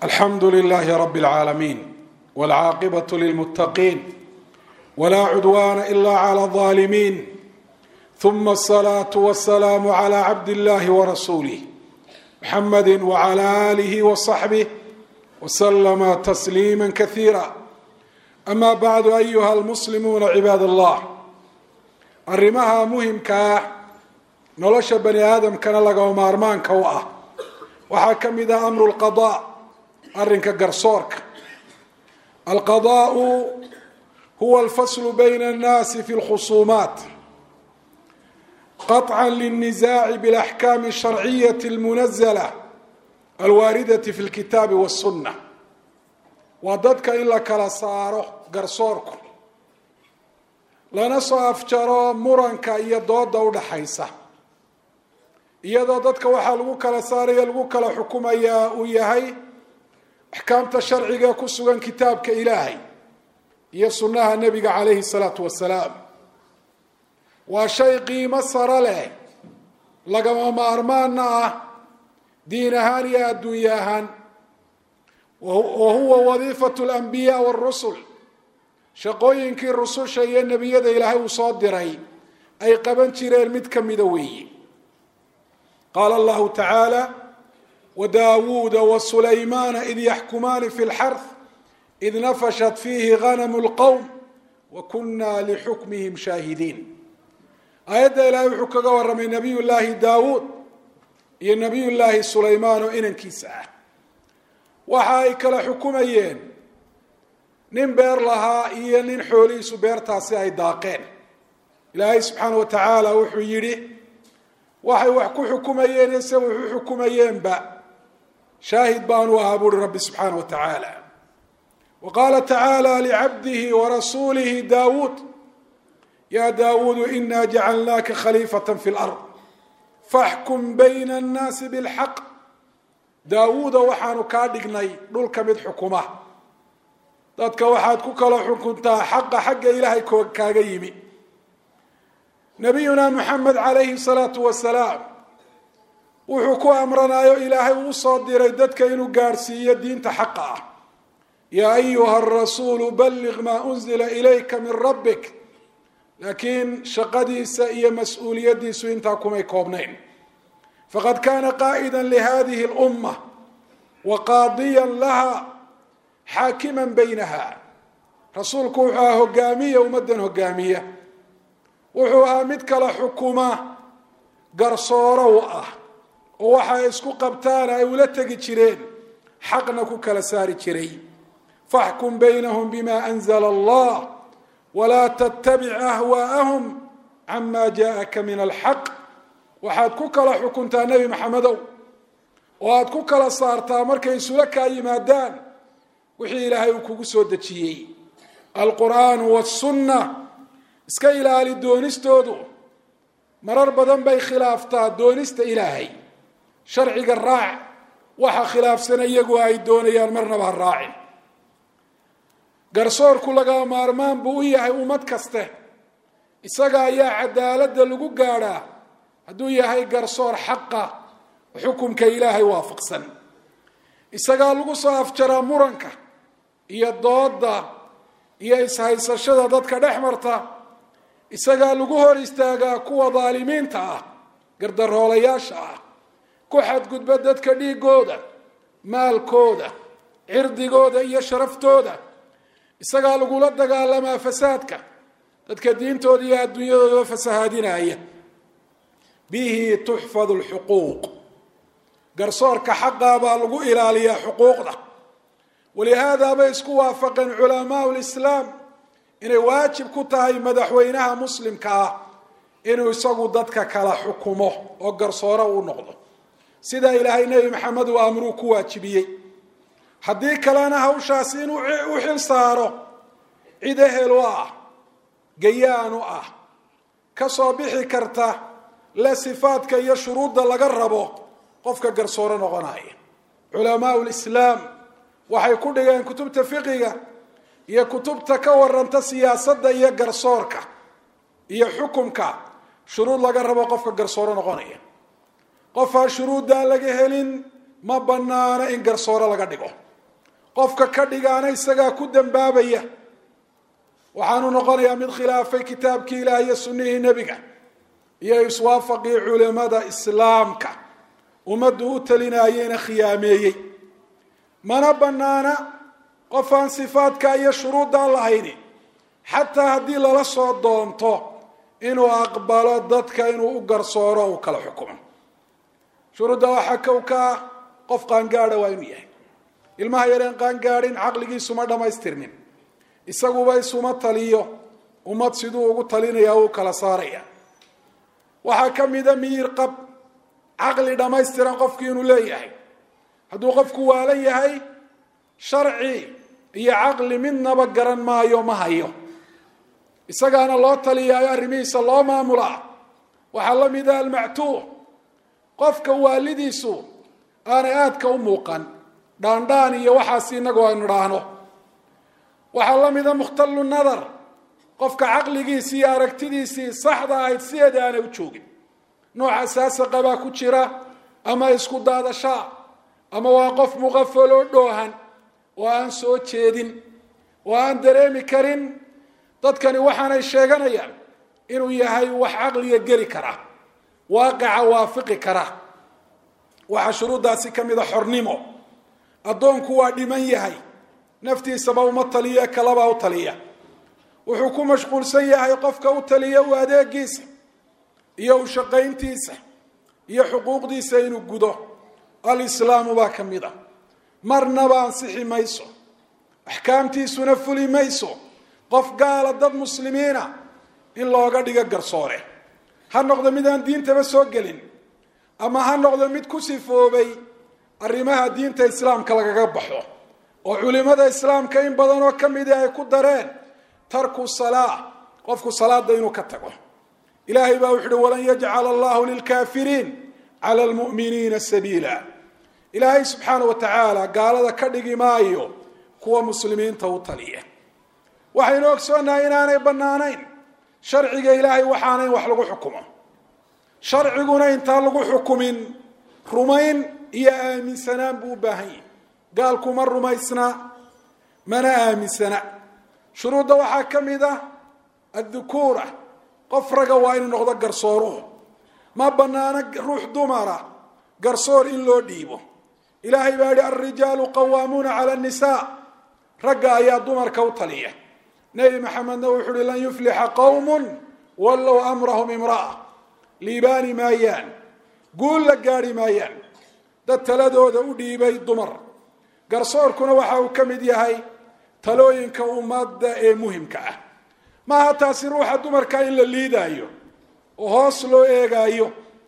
alxamdu lilaahi rabi اlcaalamiin wاlcaaqibaة lilmuttaqiin wlaa cudwaana ila clى الظaalimiin ثuma الصlaaة wالsalaam عlى cabd اllahi wrasuulih mxamadi wعlى آlih وصaxbih wslma تsliima kasiira ama bacdu ayuha اlmuslimuuna cibaad اllah arrimaha muhimka ah nolosha bani aadamkana lagama maarmaanka u ah waxaa ka mid ah amru lqadaa arrinka garsoorka alqadaau huwa alfaslu bayna annaasi fi lkhusuumaat qaطca lلnisaaci biاlaxkaami الsharciyati اlmunazla alwaaridati fi اlkitaabi wالsunna waa dadka in la kala saaro garsoorku lana soo afjaro muranka iyo dooda udhaxaysa iyadoo dadka waxaa lagu kala saaraya lagu kala xukumayaa uu yahay axkaamta sharciga ku sugan kitaabka ilaahay iyo sunnaha nebiga calayhi salaatu wasalaam waa shay qiimo saro leh lagama maarmaana ah diin ahaan iyo adduunye ahaan wa huwa wadiifatu alanbiyaa waarusul shaqooyinkii rususha iyo nebiyada ilaahay uu soo diray ay qaban jireen mid ka mida weeye qaala allahu tacaala wadaawuuda wasulaymaana id yaxkumaani fi lxarth id nafashat fiihi ganamu lqowm wa kunna lixukmihim shaahidiin aayadda ilaahay wuxuu kaga warramay nabiy llaahi daawuud iyo nabiy llaahi sulaymaan oo inankiisa ah waxa ay kala xukumayeen nin beer lahaa iyo nin xoolihiisu beertaasi ay daaqeen ilaahay subxaana wa tacaala wuxuu yidhi waxay wax ku xukumayeen ise wuxu xukumayeenba shaahid baanu ahaa buuri rabbi subxaana wa tacaala wa qaala tacaala licabdihi warasuulihi daawuud ya daawuudu ina jacalnaaka khaliifata fi lard faxkum bayna annaasi bilxaq daawuuda waxaanu kaa dhignay dhulka mid xukuma dadka waxaad ku kala xukuntaa xaqa xagga ilaahay kaaga yimi nabiyuna moxamed calayhi salaatu wasalaam wuxuu ku amranayo ilaahay uu soo diray dadka inuu gaadhsiiyo diinta xaqa ah yaa ayuha arasuulu balliq maa unzila ilayka min rabbik laakiin shaqadiisa iyo mas-uuliyaddiisu intaa kumay koobnayn faqad kaana qaa'ida lihadihi اlumma wa qaadiya laha xaakiman baynaha rasuulku wuxuu ahaa hogaamiya ummaddan hogaamiya wuxuu ahaa mid kala xukuma garsooro u ah oo waxa ay isku qabtaan ay ula tegi jireen xaqna ku kala saari jiray faxkum baynahum bima anzla allah walaa tattabic ahwaa'ahum cama jaءaka min alxaq waxaad ku kala xukuntaa nebi maxamedow oo aad ku kala saartaa markay isula kaa yimaadaan wixii ilaahay uu kugu soo dejiyey alqur'aanu wاsunna iska ilaali doonistoodu marar badan bay khilaaftaa doonista ilaahay sharciga raac waxa khilaafsana iyagu ay doonayaan marnaba ha raacin garsoorku laga maarmaan buu u yahay ummad kaste isaga ayaa cadaaladda lagu gaadhaa hadduu yahay garsoor xaqa xukumka ilaahay waafaqsan isagaa lagu soo afjaraa muranka iyo dooda iyo ishaysashada dadka dhex marta isagaa lagu hor istaagaa kuwa daalimiinta ah gardaroolayaasha ah ku xadgudba dadka dhiigooda maalkooda cirdigooda iyo sharaftooda isagaa lagula dagaalamaa fasaadka dadka diintooda iyo adduunyadoodaba fasahaadinaya bihi tuxfadu lxuquuq garsoorka xaqaa baa lagu ilaaliyaa xuquuqda walihaada bay isku waafaqeen culamaau lislaam inay waajib ku tahay madaxweynaha muslimka ah inuu isagu dadka kala xukumo oo garsooro u noqdo sida ilaahay nebi maxamed uu amruu ku waajibiyey haddii kalena hawshaasi inuu u xil saaro cid ehel u ah gayaan u ah ka soo bixi karta le sifaadka iyo shuruudda laga rabo qofka garsooro noqonaya culamaau lislaam waxay ku dhigeen kutubta fiqiga iyo kutubta ka waranta siyaasadda iyo garsoorka iyo xukumka shuruud laga rabo qofka garsooro noqonaya qofaa shuruuddaa laga helin ma banaano in garsooro laga dhigo qofka ka dhigaana isagaa ku dambaabaya waxaanu noqonayaa mid khilaafay kitaabkii ilaah iyo sunnihii nebiga iyo iswaafaqii culimada islaamka ummaddu u talinayeyna khiyaameeyey mana bannaana qof aan sifaadka iyo shuruuddaa lahayni xataa haddii lala soo doonto inuu aqbalo dadka inuu u garsooro uu kala xukumo shuruudda waxaa kow ka ah qof qaangaada waa inuu yahay ilmaha yareen qaangaadhin caqligiisuma dhammaystirnin isaguba isuma taliyo ummad siduu ugu talinaya uu kala saaraya waxaa ka mida miyir qab caqli dhammaystiran qofkii inuu leeyahay hadduu qofku waalan yahay sharci iyo caqli midnaba garan maayo ma hayo isagaana loo taliyaayo arrimihiisa loo maamulaa waxaa la mida almactuuh qofka waalidiisu aanay aadka u muuqan dhaandhaan iyo waxaas inagoo aynu idhaahno waxaa la mida mukhtallu nadar qofka caqligiisii iyo aragtidiisii saxda ahayd sideeda aanay u joogin nooca saasaqa baa ku jira ama isku daadashaa ama waa qof muqafaloo dhoohan oo aan soo jeedin oo aan dareemi karin dadkani waxaanay sheeganayaan inuu yahay wax caqliga geli kara waaqica waafiqi kara waxaa shuruuddaasi ka mida xornimo addoonku waa dhiman yahay naftiisaba uma taliya kalaba u taliya wuxuu ku mashquulsan yahay qofka u taliya u adeegiisa iyo u shaqayntiisa iyo xuquuqdiisa inuu gudo alislaamu baa ka mid a marnaba ansixi mayso axkaamtiisuna fuli mayso qof gaala dad muslimiina in looga dhigo garsoore ha noqdo mid aan diintaba soo gelin ama ha noqdo mid ku sifoobay arrimaha diinta islaamka lagaga baxo oo culimada islaamka in badan oo ka midi ay ku dareen tarku salaa qofku salaada inuu ka tago ilaahay baa wuxu uhi walan yajcala allahu lilkaafiriin cala lmu'miniina sabiila ilaahay subxaana wa tacaala gaalada ka dhigi maayo kuwa muslimiinta u taliya waxaynu ogsoonahay inaanay bannaanayn sharciga ilaahay waxaana in wax lagu xukumo sharciguna intaan lagu xukumin rumayn iyo aaminsanaan buu u baahan yahi gaalku ma rumaysna mana aaminsana shuruudda waxaa ka mid ah addukuura qof raga waa inuu noqdo garsooruhu ma bannaano ruux dumara garsoor in loo dhiibo ilaahay baa yihi alrijaalu qawaamuuna cala annisaa ragga ayaa dumarka u taliya nebi maxamedna wuxuu uhi lan yuflixa qowmun wallow amrahum imra'a liibaani maayaan guul la gaadhi maayaan dad taladooda u dhiibay dumar garsoorkuna waxa uu ka mid yahay talooyinka ummadda ee muhimka ah maaha taasi ruuxa dumarka in la liidaayo oo hoos loo eegaayo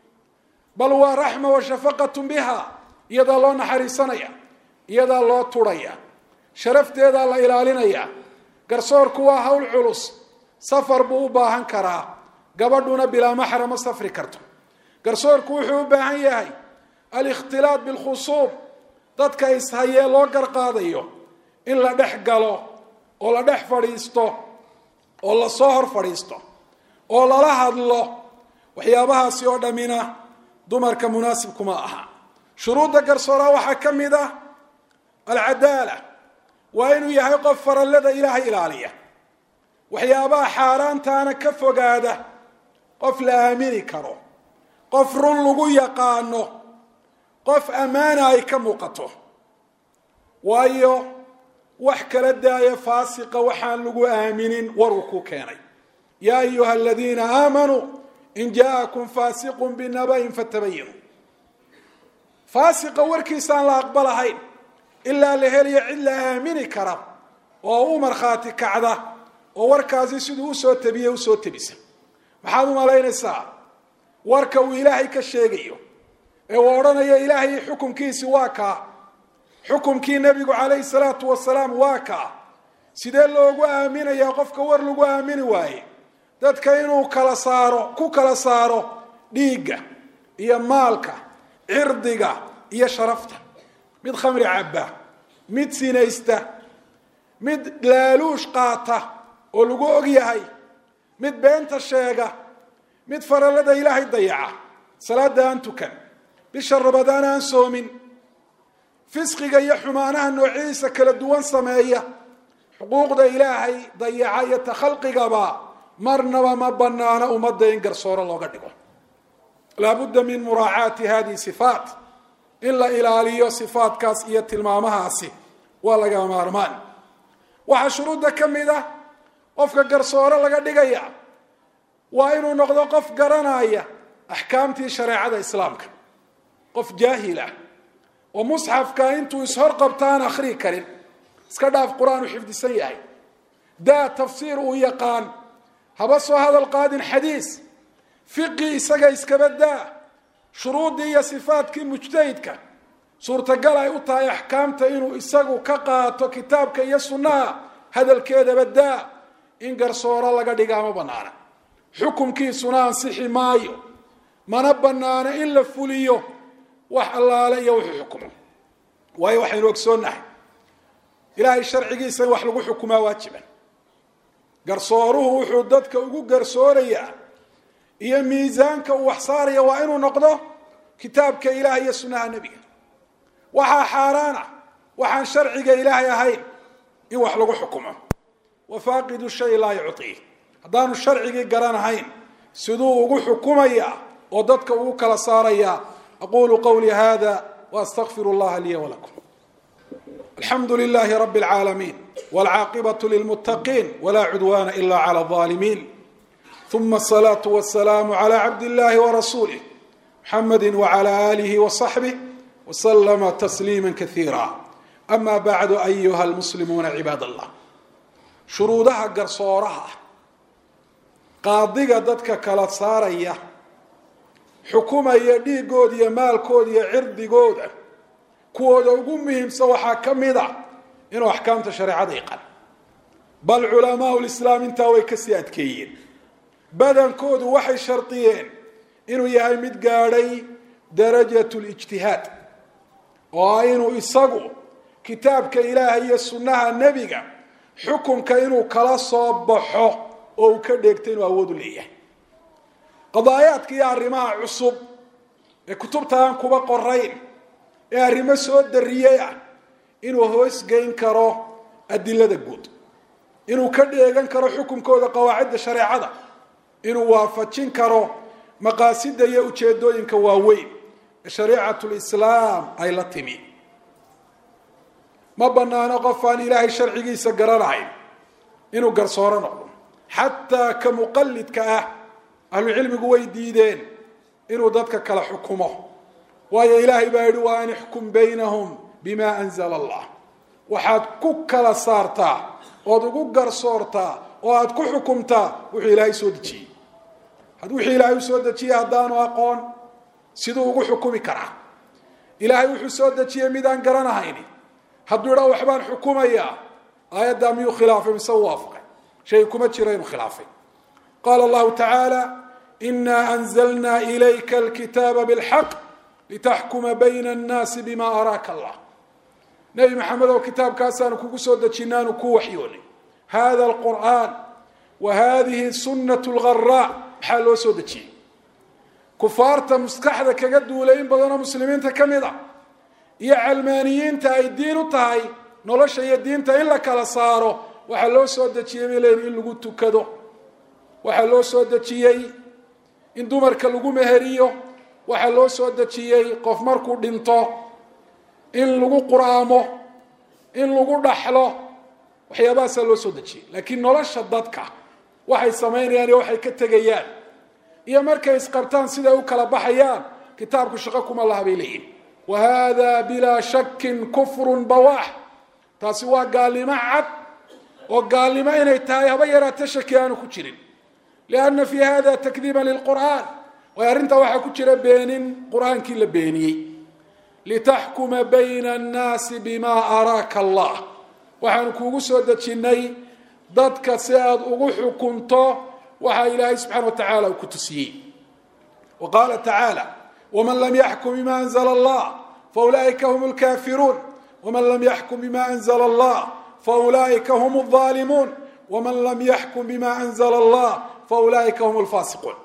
bal waa raxma wa shafaqatun biha iyadaa loo naxariisanaya iyadaa loo turhaya sharafteedaa la ilaalinaya garsoorku waa hawl culus safar buu u baahan karaa gabadhuna bilaa maxra ma safri karto garsoorku wuxuu u baahan yahay alikhtilaat bilkhusuub dadka ishayee loo garqaadayo in la dhex galo oo la dhex fadhiisto oo lasoo hor fadhiisto oo lala hadlo waxyaabahaasi oo dhammina dumarka munaasibkuma aha shuruudda garsooraa waxaa ka mid ah alcadaala waa inuu yahay qof farallada ilaahay ilaaliya waxyaabaha xaaraantaana ka fogaada qof la aamini karo qof run lagu yaqaano qof ammaana ay ka muuqato waayo wax kala daaya faasiqa waxaan lagu aaminin waruu ku keenay yaa ayuha aladiina aamanuu in jaakum faasiqun binaba'in fatabayinu faasiqa warkiisaan la aqbalahayn ilaa la heliyo cid la aamini kara oo u markhaati kacda oo warkaasi siduu usoo tabiye usoo tabisa maxaad u malaynaysaa warka uu ilaahay ka sheegayo ee uu odhanayo ilaahay xukumkiisi waa kaa xukumkii nebigu calayhi salaatu wasalaam waa kaa sidee loogu aaminayaa qofka war lagu aamini waaye dadka inuu kala saaro ku kala saaro dhiigga iyo maalka cirdiga iyo sharafta mid khamri cabba mid sinaysta mid laaluush qaata oo lagu og yahay mid beenta sheega mid farallada ilaahay dayaca salaada aan tukan bisha rabadaan aan soomin fisqiga iyo xumaanaha noocyadiisa kala duwan sameeya xuquuqda ilaahay dayaca iyo takhalqigaba marnaba ma banaano ummadda in garsooro looga dhigo laabudda min muraacaati hadihi sifaat in la ilaaliyo sifaatkaas iyo tilmaamahaasi waa laga maarmaan waxaa shuruudda ka mid ah qofka garsooro laga dhigaya waa inuu noqdo qof garanaya axkaamtii shareecada islaamka qof jaahil ah oo musxafka intuu ishor qabta aan akhrii karin iska dhaaf qur-aan u xifdisan yahay daa tafsiir uu yaqaan haba soo hadal qaadin xadiis fiqi isaga iskaba daa shuruuddii iyo sifaatkii mujtahidka suurtagal ay u tahay axkaamta inuu isagu ka qaato kitaabka iyo sunnaha hadalkeedaba daa in garsooro laga dhigaa ma banaana xukumkiisuna ansixi maayo mana banaano in la fuliyo wax allaale iyo wuxuu xukumo waayo waxaynu ogsoonnahay ilaahay sharcigiisa in wax lagu xukumaa waajiban garsooruhu wuxuu dadka ugu garsoorayaa iyo miisaanka uu wax saaraya waa inuu noqdo kitaabka ilaah iyo sunnaha nebiga waxaa xaaraan ah waxaan sharciga ilaahay ahayn in wax lagu xukumo wa faaqidu shay laa yucطii haddaanu sharcigii garanahayn siduu ugu xukumaya oo dadka ugu kala saaraya aqulu qawlii hada waastaqfir اllaha liya walakum alxamdu lilahi rabi اlcaalamiin wاlcaaqibaة lilmutaqiin wla cudwana ila clى الظalimin ثuma الصlaaة والسlاam عlى cabd اllahi وrasulih mxamedi وعlى آlih وصaxbih وslma تsliima kaثiira ama bacdu ayuha اlmuslimuuna cibaad اllah shuruudaha garsooraha qaadiga dadka kala saaraya xukumaya dhiigooda iyo maalkooda iyo cirdigooda kuwooda ugu muhiimsan waxaa ka mid a inuu axkaamta shareecada yaqaan bal culamaau lislaam intaa way kasii adkeeyeen badankoodu waxay shardiyeen inuu yahay mid gaadhay darajat lijtihaad oo ah inuu isagu kitaabka ilaaha iyo sunnaha nebiga xukunka inuu kala soo baxo oo uu ka dheegto inuu awood u leeyahay qadaayaadka iyo arrimaha cusub ee kutubta aan kuba qorayn ee arrimo soo dariyey ah inuu hoosgeyn karo adilada guud inuu ka dheegan karo xukunkooda qawaacidda shareecada inuu waafajin karo maqaasida iyo ujeedooyinka waaweyn ee shariicatu lislaam ay la timi ma banaano qof aan ilaahay sharcigiisa garanahayn inuu garsooro noqdo xataa ka muqalidka ah ahlucilmigu way diideen inuu dadka kala xukumo waayo ilaahay baa yihi wa an ixkum baynahum bima anzala allah waxaad ku kala saartaa ood ugu garsoortaa oo aad ku xukumtaa wuxuu ilaahay soo dejiyey wixii ilaahay u soo dejiyey haddaanu aqoon siduu ugu xukumi karaa ilaahay wuxuu soo dejiyey midaan garanahayni hadduu idhaa waxbaan xukumayaa aayaddaa miyuu khilaafay mise u waafaqay shay kuma jiro inuu khilaafay qaala allahu tacaala ina anzalna ilayka alkitaaba bilxaq litaxkuma bayna annaasi bima araaka allah nebi maxamed oo kitaabkaasaanu kugu soo dejinaanu ku waxyoonay hada alqur'aan wa hadihi sunnat lgharaa maxaa loo soo dejiyey kufaarta maskaxda kaga duulay in badanoo muslimiinta ka mid a iyo calmaaniyiinta ay diin u tahay nolosha iyo diinta in la kala saaro waxaa loo soo dejiyey bay leeyiin in lagu tukado waxaa loo soo dejiyey in dumarka lagu meheriyo waxaa loo soo dejiyey qof markuu dhinto in lagu quraamo in lagu dhaxlo waxyaabahaasaa loo soo dejiyey laakiin nolosha dadka waxay samaynayaan iyo waxay ka tegayaan iyo markay isqabtaan siday u kala baxayaan kitaabku shaqo kuma laha bay leeyihin wa hada bilaa shakin kufrun bawaax taasi waa gaalnimo cad oo gaalnimo inay tahay haba yaraata shaki aanu ku jirin lianna fi hada takdiiba lilqur'aan waayo arrintaa waxaa ku jira beenin qur-aankii la beeniyey litaxkuma bayna annaasi bima araaka allah waxaanu kuugu soo dejinnay dadka si aad ugu xukunto waxaa ilaahay subxana wa tacaala uu ku tusiyey wa qaala tacaala waman lam yaxkum bima anzla allah faulaa'ika hum lkafiruun waman lam yaxkum bima anzla allah faulaa'ika hum alظaalimuun waman lam yaxkum bima anzla allah faulaa'ika hum lfaasiquun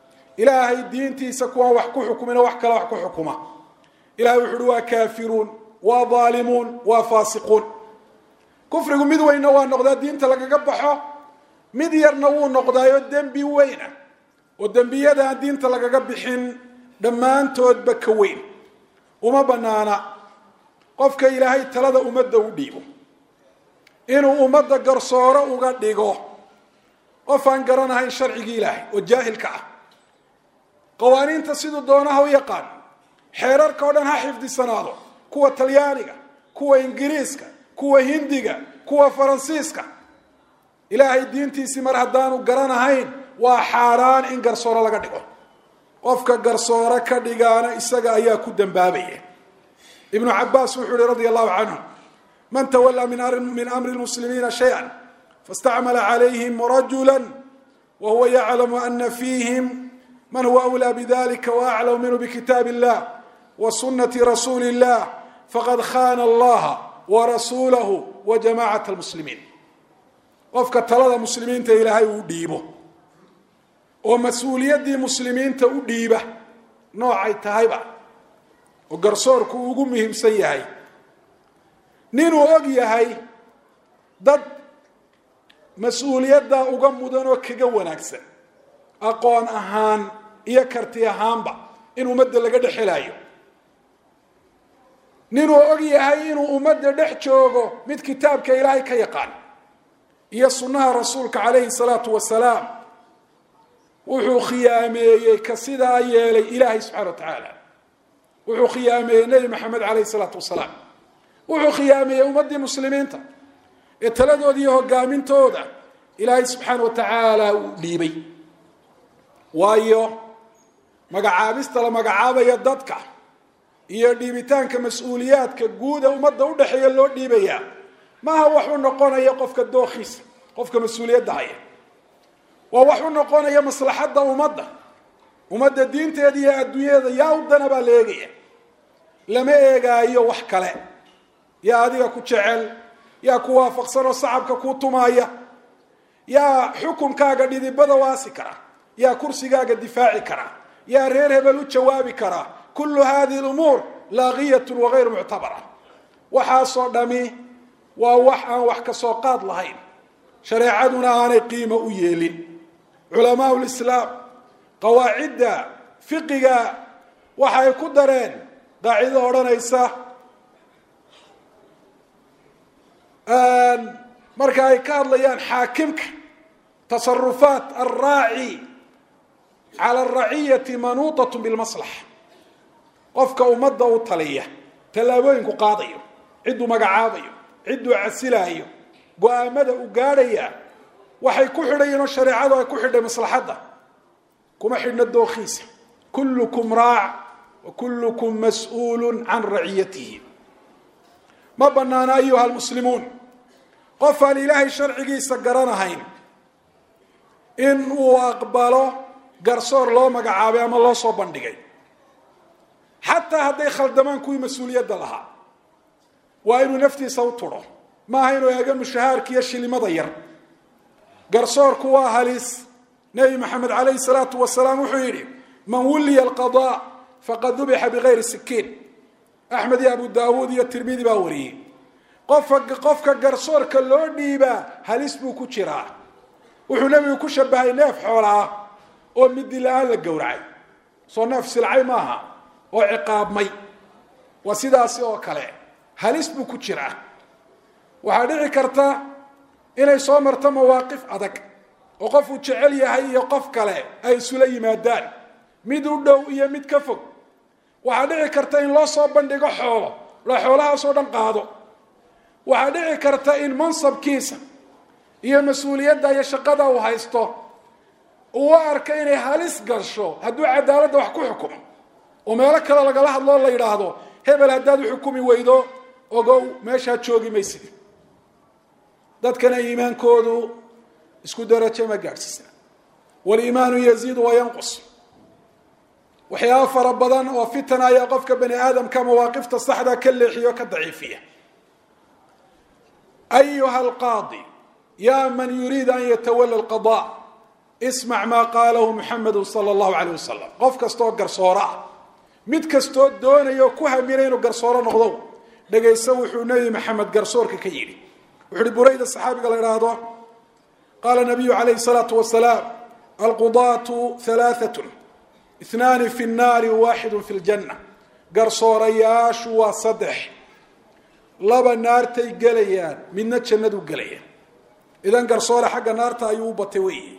ilaahay diintiisa kuwaan wax ku xukumina wax kale wax ku xukuma ilahay wuxu uhi waa kaafiruun waa daalimuun waa faasiquun kufrigu mid weynna waa noqdaa diinta lagaga baxo mid yarna wuu noqdaayo dembi weyna oo dembiyada aan diinta lagaga bixin dhammaantoodba ka weyn uma banaana qofka ilaahay talada ummadda u dhiibo inuu ummadda garsooro uga dhigo qof aan garanahayn sharcigii ilaahay oo jaahilka ah qawaaniinta siduu doonaha u yaqaan xeerarka o dhan ha xifdisanaado kuwa talyaaniga kuwa ingiriiska kuwa hindiga kuwa faransiiska ilaahay diintiisii mar haddaanu garanahayn waa xaaraan in garsooro laga dhigo qofka garsooro ka dhigaana isaga ayaa ku dambaabaya ibnu cabaas wuxuu yihi radia allahu canhu man tawallaa min amri lmuslimiina shaya fastacmala calayhim rajula wahuwa yaclamu ana fiihim man huwa awlaa bidalika waaclamu minhu bikitaab illah wa sunati rasuuli illah faqad khana allaha warasuulahu wa jamacat lmuslimiin qofka talada muslimiinta ilaahay uu dhiibo oo mas-uuliyaddii muslimiinta u dhiiba noocay tahayba oo garsoorku ugu muhiimsan yahay ninuu og yahay dad mas-uuliyaddaa uga mudan oo kaga wanaagsan aqoon ahaan iyo karti ahaanba in ummadda laga dhex helaayo ninuu og yahay inuu ummadda dhex joogo mid kitaabka ilaahay ka yaqaan iyo sunnaha rasuulka calayhi salaatu wasalaam wuxuu khiyaameeyey ka sidaa yeelay ilaahay subxana wa tacaala wuxuu khiyaameeyey nebi maxamed calayhi salaatu wasalaam wuxuu khiyaameeyey ummaddii muslimiinta ee taladooda iyo hogaamintooda ilaahay subxaana wa tacaala uu dhiibay waayo magacaabista la magacaabaya dadka iyo dhiibitaanka mas-uuliyaadka guuda ummadda udhexeeya loo dhiibayaa maaha wax u noqonaya qofka dookhiisa qofka mas-uuliyadda haya waa wax u noqonaya maslaxadda ummadda ummadda diinteeda iyo adduunyada yaa u dana baa la eegaya lama eegaayo wax kale yaa adiga ku jecel yaa ku waafaqsan oo sacabka kuu tumaaya yaa xukunkaaga dhidibada waasi kara yaa kursigaaga difaaci kara yaa reer hebel u jawaabi kara kullu hadihi lumuur laaqiyatun wagayru muctabara waxaasoo dhami waa wax aan wax ka soo qaad lahayn shareecaduna aanay qiimo u yeelin culamaa lislaam qawaacidda fiqiga waxay ku dareen qaacido odhanaysa marka ay ka hadlayaan xaakimka tasarufaat alraaci cala araciyati manuutat bilmaslaxa qofka ummadda u taliya tallaabooyinku qaadayo cidduu magacaabayo cidduu casilaayo go-aamada u gaadhaya waxay ku xidhayiin oo shareecadu ay ku xidhay maslaxadda kuma xidhna dookhiisa kullukum raac wa kullukum mas-uulu can raciyatihi ma banaana ayuha almuslimuun qof aan ilaahay sharcigiisa garanahayn in uu aqbalo garsoor loo magacaabay ama loo soo bandhigay xataa hadday khaldamaan kuwii mas-uuliyadda lahaa waa inuu naftiisa u tudho maaha inuu eego mushahaarka iyo shilimada yar garsoorku waa halis nebi maxamed calayhi salaatu wasalaam wuxuu yidhi man wulliya alqada faqad dubixa bigayri sikiin axmed iyo abu daawuud iyo tirmidi baa wariyey qofka qofka garsoorka loo dhiibaa halis buu ku jiraa wuxuu nebigu ku shabahay neef xoola ah oo midi la-aan la gowracay soo neef silcay maaha oo ciqaabmay waa sidaasi oo kale halis buu ku jiraa waxaa dhici karta inay soo marto mawaaqif adag oo qof uu jecel yahay iyo qof kale ay isula yimaadaan mid u dhow iyo mid ka fog waxaa dhici karta in loo soo bandhigo xoolo la xoolahaasoo dhan qaado waxaa dhici karta in mansabkiisa iyo mas-uuliyadda iyo shaqada uu haysto uu arka inay halis gasho hadduu cadaaladda wax ku xukumo oo meelo kale lagala hadloo la yidhaahdo hebel haddaad u xukumi weydo ogow meeshaa joogi maysid dadkana iimaankoodu isku darajo ma gaadhsiisna waliimaanu yaziidu wayanqus waxyaaba fara badan oo fitan ayaa qofka bani aadamka mawaaqifta saxda ka leexiyo ka daciifiya ayuha alqaadi ya man yuriid an yatawala alqada ismac maa qaalahu muxamedu sala allahu caleyh wasalam qof kastooo garsooro ah mid kastoo doonaya oo ku hamina inuu garsooro noqdo dhegayso wuxuu nebi maxamed garsoorka ka yidhi wuxu uhi burayda saxaabiga la idhaahdo qaala nabiyu calayhi salaatu wasalaam alqudaatu halaaatun ithnaani fi nnaari waaxidu fi ljanna garsoorayaashu waa saddex laba naartay gelayaan midna jannadu gelaya idan garsoore xagga naarta ayuu u batay weyi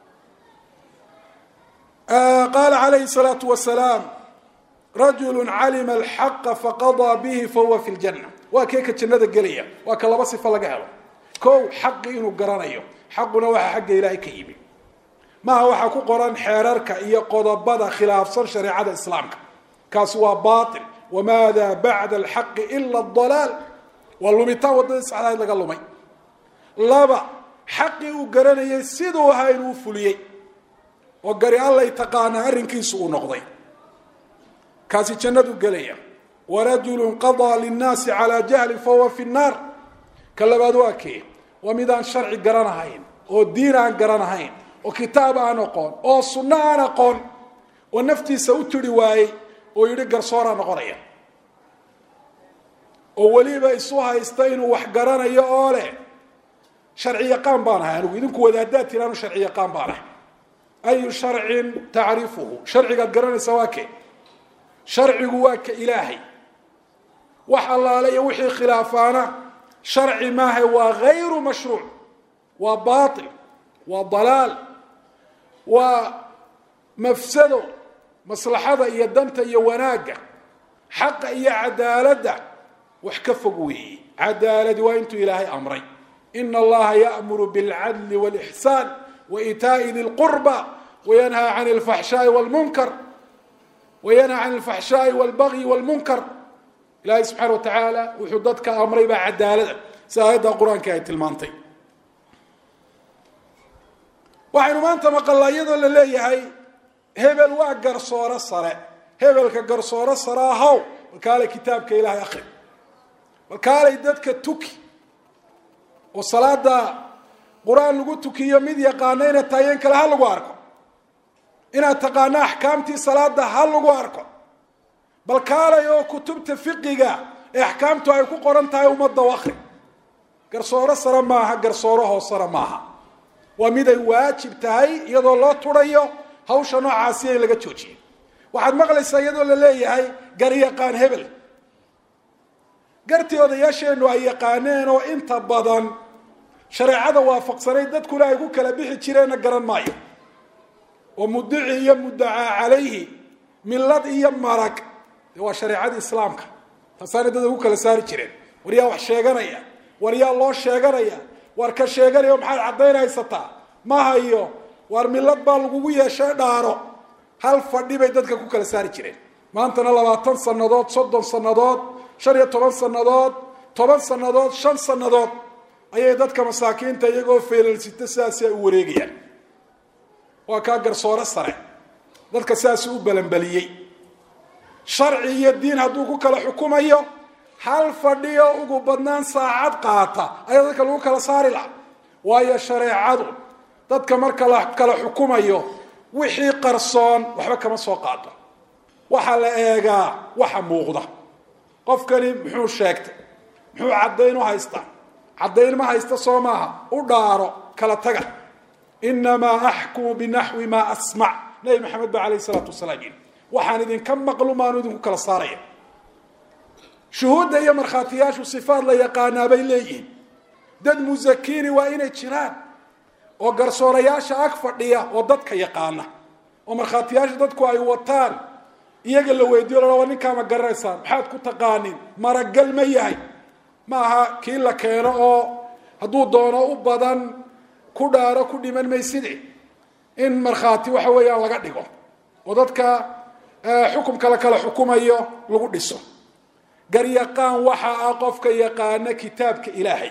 qaala calayhi salaatu wasalaam rajulu calima alxaqa faqadaa bihi fahuwa fi ljanna waa kee ka jannada gelaya waa ka laba sifo laga helo kow xaqi inuu garanayo xaquna waxaa xagga ilaahay ka yimi maaha waxaa ku qoran xeerarka iyo qodobada khilaafsan shareecada islaamka kaasi waa bail wamaada bacda alxaqi ila dalaal waa lumitaan waddadii saxdahayd laga lumay laba xaqii uu garanayay siduu ahaa inuu fuliyey oo gari allay taqaanaa arrinkiisu uu noqday kaasi jannadu gelaya warajulu qadaa linnaasi calaa jahlin fahuwa fi nnaar ka labaad waa kee waa mid aan sharci garanahayn oo diin aan garanahayn oo kitaab aan aqoon oo sunno aan aqoon oo naftiisa u tiri waayey oo yidhi garsooraa noqonaya oo weliba isu haysta inuu wax garanayo oo leh sharci yaqaan baan ahay anigu idinku wadaadaad tiraanu sharci yaqaan baan ahay ayu sharcin tacrifuhu sharcigaad garanaysa waa kee sharcigu waa ka ilaahay wax allaale iyo wixii khilaafaana sharci maaha waa gayru mashruuc waa bail waa dalaal waa mafsado maslaxada iyo danta iyo wanaagga xaqa iyo cadaaladda wax ka fog weeye cadaaladi waa intuu ilaahay amray ina allaha ya'muru bilcadli wاlixsaan waitaa'i di lqurba wayanhaa can alfaxshaai wlmunkar wayanhaa can alfaxshaai walbagyi wاlmunkar ilaahay subxaana wa tacaala wuxuu dadka amray baa cadaalada si aayadda qur-aanka ay tilmaantay waxaynu maanta maqalnaa iyadoo la leeyahay hebel waa garsooro sare hebelka garsooro sare ahaw balkaalay kitaabka ilaahay akri balkaalay dadka tuki oo salaada qur-aan lagu tukiyo mid yaqaano inaad taayeen kale ha lagu arko inaad taqaano axkaamtii salaada ha lagu arko bal kaalay oo kutubta fiqiga ee axkaamtu ay ku qoran tahay ummadda u akri garsooro sare maaha garsooro hoosare maaha waa mid ay waajib tahay iyadoo loo turayo hawsha noocaasi in laga joojiyo waxaad maqlaysaa iyadoo la leeyahay garyaqaan hebel gartii odayaasheennu ay yaqaaneen oo inta badan shareecada waafaqsanay dadkuna ay ku kala bixi jireenna garan maayo oo mudici iyo muddacaa calayhi millad iyo marag de waa shareecadii islaamka taasaana dad ugu kala saari jireen war yaa wax sheeganaya war yaa loo sheeganaya war ka sheeganaya maxaad caddayn haysataa ma hayo war millad baa lagugu yeeshay dhaaro hal fadhi bay dadka ku kala saari jireen maantana labaatan sannadood soddon sannadood shan iyo toban sannadood toban sannadood shan sannadood ayay dadka masaakiinta iyagoo feelalsita sidaasi ay u wareegayaan waa kaa garsoore sare dadka sidaasi u balanbaliyey sharci iyo diin hadduu ku kala xukumayo hal fadhiyo ugu badnaan saacad qaata ayaa dadka lagu kala saari laha waayo shareecadu dadka marka la kala xukumayo wixii qarsoon waxba kama soo qaado waxaa la eegaa waxa muuqda qofkani muxuu sheegtay muxuu caddayn u haystaa caddayn ma haysta soo maaha u dhaaro kala taga inamaa axkumu binaxwi maa asmac nabi maxamed ba alayh isalaatu wasalaam yidhi waxaan idinka maqlumaanu idinku kala saaraya shuhuudda iyo markhaatiyaashu sifaad la yaqaanaa bay leeyihiin dad musakiini waa inay jiraan oo garsoorayaasha ag fadhiya oo dadka yaqaana oo markhaatiyaasha dadku ay wataan iyaga la weydiyo laa ninkaa ma garanaysaan maxaad ku taqaanin maragal ma yahay ma aha kii la keeno oo hadduu doono u badan ku dhaaro ku dhiman mayside in markhaati waxa weeyaan laga dhigo oo dadka xukumka la kala xukumayo lagu dhiso garyaqaan waxa ah qofka yaqaana kitaabka ilaahay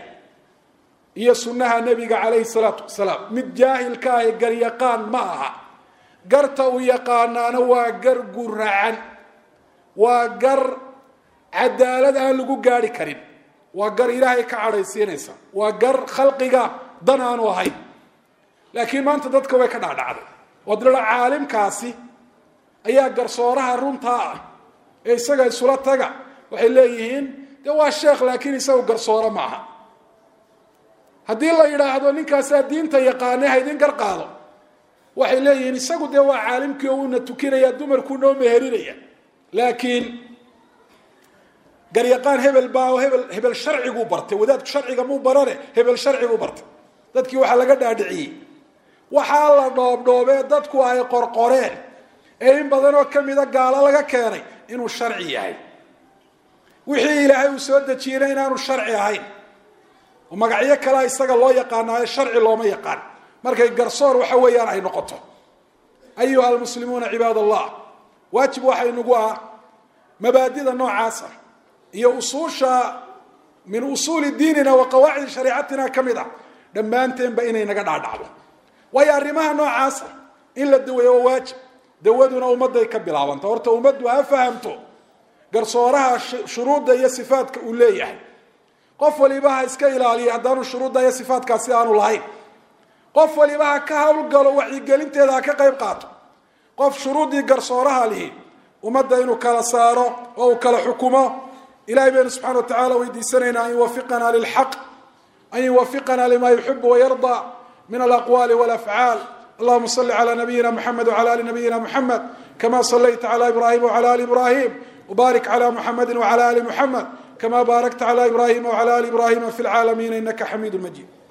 iyo sunnaha nebiga calayhi salaatu wasalaam mid jaahilka ahi garyaqaan ma aha garta uu yaqaanaana waa gar guracan waa gar cadaalad aan lagu gaari karin waa gar ilaahay ka cadhaysiinaysa waa gar khalqiga dan aanu ahayn laakiin maanta dadka way ka dhacdhacday oo dila caalimkaasi ayaa garsooraha runtaa ah ee isaga isula taga waxay leeyihiin dee waa sheekh laakiin isagu garsooro maaha haddii la yidhaahdo ninkaasaa diinta yaqaane haydin gar qaado waxay leeyihiin isagu dee waa caalimkii oo uuna tukinaya dumarkuu noo meherinaya laakiin garyaqaan hebel baa oo hebel hebel sharciguu bartay wadaadku sharciga muu barane hebel sharciguu bartay dadkii waxaa laga dhaadhiciyey waxaa la dhoobdhoobee dadku ay qorqoreen ee in badan oo kamida gaalo laga keenay inuu sharci yahay wixii ilaahay uu soo dejiyeyna inaanu sharci ahayn oo magacyo kalea isaga loo yaqaanaayo sharci looma yaqaan markay garsoor waxa weeyaan ay noqoto ayuha almuslimuuna cibaad allah waajib waxaa inagu ah mabaadida noocaasa iyo usuusha min usuuli diinina wa qawaacidi shariicatina ka mid a dhammaanteenba inay naga dhaadhacdo waayo arrimaha noocaasa in la daweeyo waa waajib dawaduna ummadday ka bilaabanta horta ummaddu ha fahamto garsooraha shuruudda iyo sifaadka uu leeyahay qof waliba ha iska ilaaliya haddaanu shuruudda iyo sifaadkaasi aanu lahayn qof waliba ha ka hawlgalo wacyigelinteeda ha ka qayb qaato qof shuruuddii garsooraha lihi ummadda inuu kala saaro oo uu kala xukumo ilahay baynu subxana wa tacala weydiisanaynaa an yuwafiqana lilxaq an yuwafiqana lima yuxibu wayarda min alaqwali walafcaal allahuma sali cala nabiyina mxamed wcala ali nabiyina mxamed kama salayta cala ibrahim wcala ali ibrahim wbarik cla muxamedi wcala ali muxamed kama baarakta cla ibrahima wcala ali ibrahima fi lcaalamiina inaka xamiidu majid